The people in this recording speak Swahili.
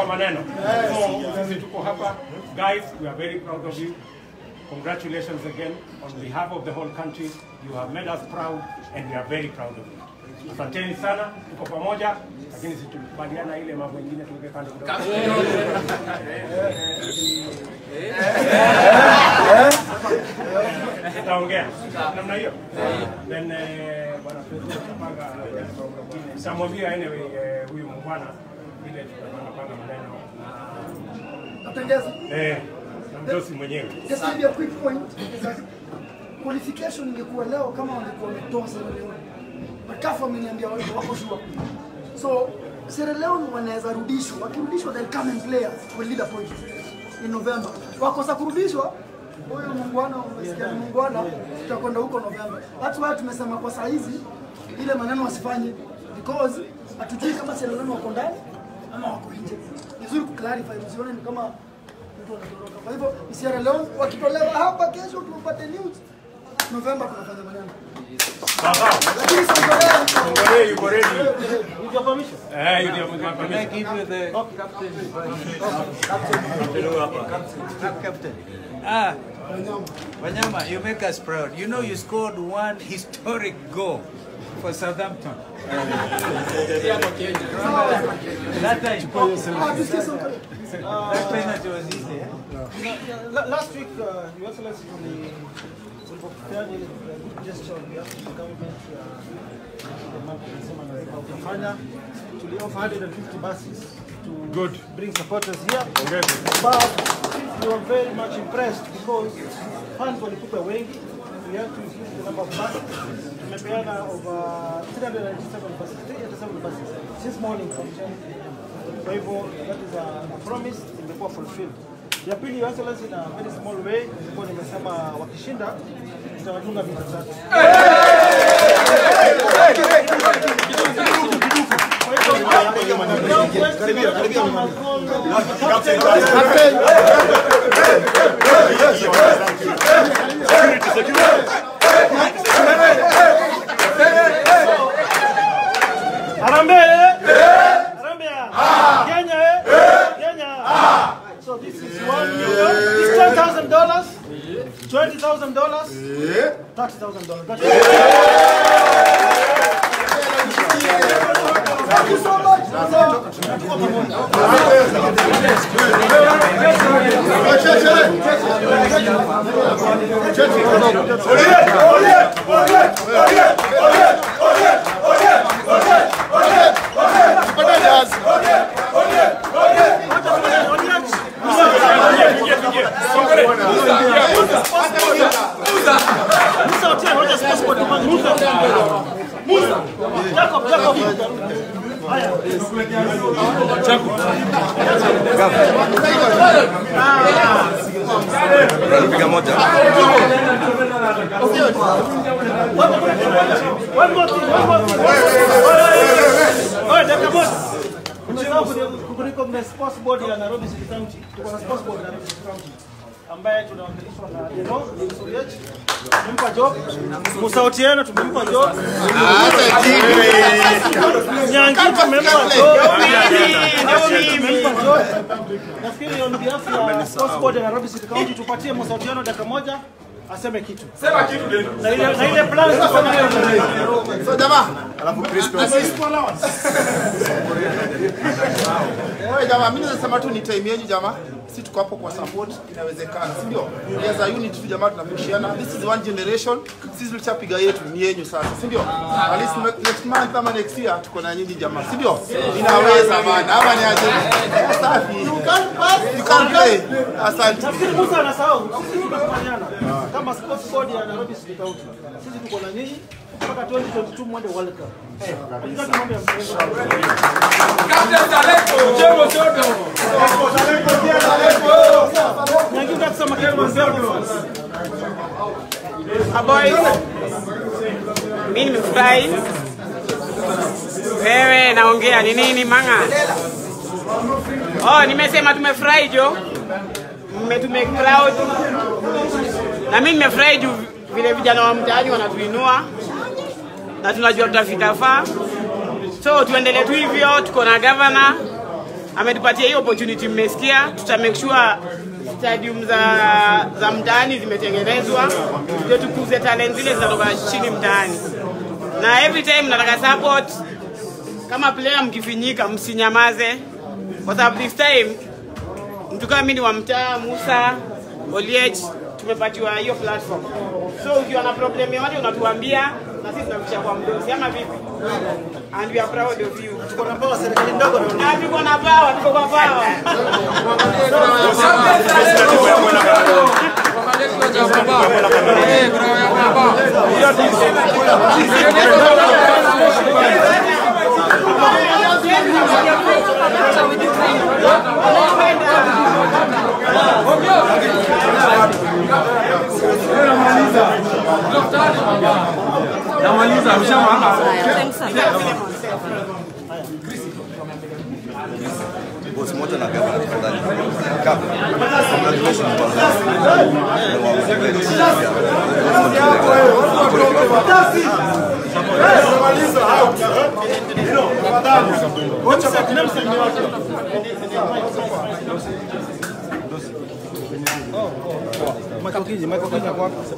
maneno. So sisi tuko hapa guys, we are very proud of you. Congratulations again on behalf of the whole country. You have made us proud and we are very proud of you. Asanteni sana, tuko pamoja, lakini sisi tulikubaliana ile mambo mengine tuweke kando kidogo. Tutaongea namna hiyo. Then eh, bwana president tutapanga jambo lingine. Nitamwambia anyway eh, huyu mbwana vile tutapanga panga maneno Napendeza. eh, na mdosi mwenyewe. Just give you a quick point. Qualification ingekuwa leo kama wangekuwa wametoa Sierra Leone. Makafu ameniambia wao wako sure. So Sierra Leone wanaweza rudishwa. Wakirudishwa they'll come and play us. Will lead a point in November. Wakosa kurudishwa huyu muungwana umesikia ni muungwana, tutakwenda huko November. That's why tumesema kwa saa hizi ile maneno wasifanye because hatujui kama Sierra Leone wako ndani ama wako nje. Ni vizuri kuclarify, msione ni kama mtu anatoroka. Kwa hivyo Sierra Leone wakitolewa hapa kesho tupate news. November tunafanya maneno. Sawa. Lakini Songorea Ngoree yuko ready. with your permission. Eh, you ndio mwa Can I give you the captain? Captain. Ah, Wanyama, you make us proud. You know you scored one historic goal for Southampton. that time, Ah, tusikie Songorea. that penalty was easy. eh? La- Last week, uh, Your Excellency, tuli- tulipopeana ile good gesture on behalf of the government ya the month tunasema lazima utafanya, tuli offer 150 buses to Good. bring supporters here. Pongezi. But we were very much impressed because fans walikuwa wengi. We had to increase the number of buses. Tumepeana over 397 buses, 387 buses since morning from 10 a.m. Kwa hivyo that is a, a promise imekuwa fulfilled. Ya pili, Your Excellency, in a very small way, nilikuwa nimesema wakishinda nitawadunga mita tatu. Harambee! Harambee! Kenya! eh? Kenya! So this is one million. This ten thousand dollars, twenty thousand dollars, thirty thousand dollars. Thank you so much. Musa Otieno, wacha sports board tumange. Musa. Musa. Jacob, Jacob. Haya. One more thing, one more thing. Oye, dakika moja. Umesahau kuni- kurecognize sports board ya Nairobi City County. Tuko na sports board ya Nairobi City County ambaye tunawakilishwa na Deno Suriech. Tumempa job. Musa Otieno tumempa job. Nyangi tumempa job. Nyangi tumempa job. Nafikiri on behalf ya sports board ya Nairobi City County tupatie Musa Otieno dakika moja aseme kitu. Sema kitu Na ile na ile plan tuko nayo. So jamaa, Wewe jamaa, mimi nasema tu ni time yenu jamaa. Si tuko hapo kwa support, inawezekana, si ndio? As a unit tu jamaa tunapishana. This is one generation. Sisi tulishapiga yetu ni yenyu sasa, si ndio? At least ne- next month ama next year tuko na nyinyi jamaa, si ndio? Inaweza bana. Ama ni aje? Safi. You can pass, you can play. Asante. Nafikiri Musa anasahau. Sisi tunakubaliana kama sports board ya Nairobi City County. Sisi tuko na nyinyi mpaka 2022 mwende World Cup. Hatutaki mambo ya mchezo. Nyangi unataka kitu mbele. Boys, mimi nimefurahi. Wewe naongea ni nini manga? Oh, nimesema tumefurahi jo. Mme tume proud. Na mimi nimefurahi juu vile vijana wa mtaani wanatuinua na tunajua tutafika faa. So tuendelee tu hivyo, tuko na governor ametupatia hiyo opportunity. Mmesikia, tuta make sure stadium za za mtaani zimetengenezwa ndio tukuze talent zile zinatoka chini mtaani, na every time nataka support kama player, mkifinyika msinyamaze, kwa sababu this time mtu kama mimi ni wa mtaa Musa Oliech, tumepatiwa hiyo platform. So ukiwa na problem yoyote unatuambia na sisi tunakushia kwa mdosi ama vipi? And we are proud of you. Tuko na power serikali ndogo na Na tuko na power, tuko kwa power. Namaliza, mshamanga. bosi moja na gavana tafadhali. Kaka, congratulations kwanza. Michael Kiji, Michael Kiji kwa hapa.